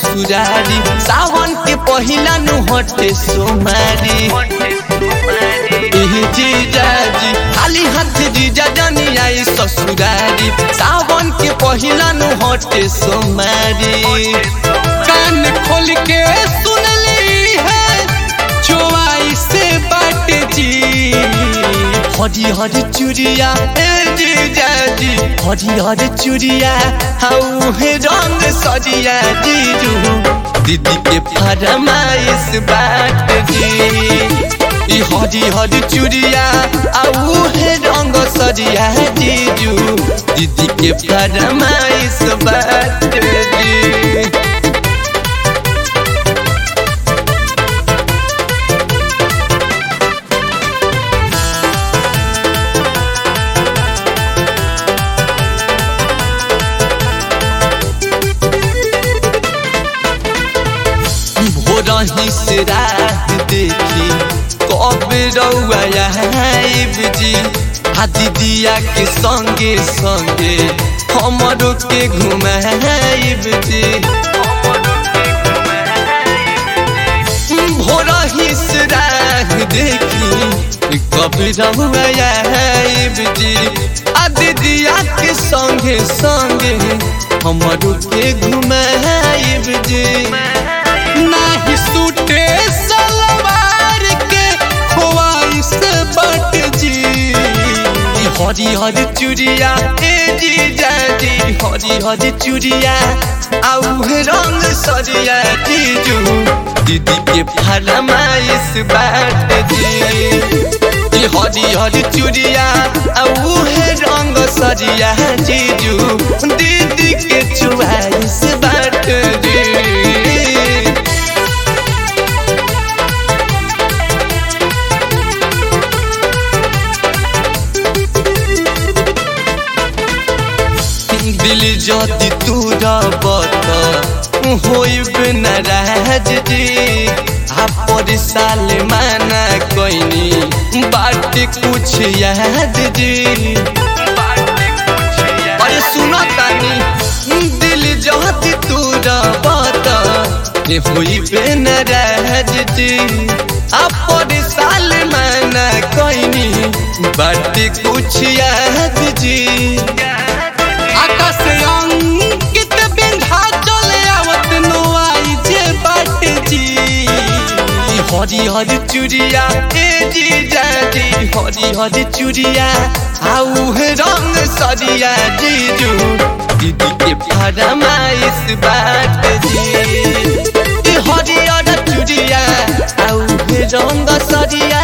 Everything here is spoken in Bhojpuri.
ससुरारी सावन के पहिला नु हटे सोमारी एह जीजाजी खाली हाथ जीजा जानी आई ससुरारी सावन के पहिला नु हटे सोमारी कान खोल के सुन ली है चोवाई से बाट जी हरी हरी चूड़िया ए जीजाजी हरी हरी चूड़िया हाउ हे रंग सरिया जीजू दीदी के फरमाइश बाट जी ई हरी हरी चूड़िया आउ हे रंग सरिया जीजू दीदी के फरमाइश बाट जी भोरही से रात देखी कब रउआ आइब जी आ दीदिया के संगे संगे हमरो के घुमाइब जी भोरही से रात देखी कब रउआ आइब जी आ दीदिया के संगे संगे हमरो के घुमाइब जी नाही सूटे सलवार के ख्वाइश बट जी हरी हरी चूड़िया ए जी जाजी हरी हरी चूड़िया आउ रंग सरिया जीजू दीदी के फरमाइश बाट जी ई हरी हरी चूड़िया आउ रंग सरिया जीजू दीदी के चुआइश बाट जी दिल जदि तूरा बत होइब नाराज जी आप साल माना कोइनी बाट कुछ याद जी अरे सुनो तानी दिल जदि तूरा बत होइब नाराज जी आप साल माना कोइनी बाट कुछ याद जी आकाश अंकित बिंधा चले आवत नोआई जे बाट जी हरी हरी चूड़िया ए जी जाजी हरी हरी चूड़िया आउ रंग सरिया जीजू दीदी के फरमाइश बाट जी हरी हरी चूड़िया आउ रंग सरिया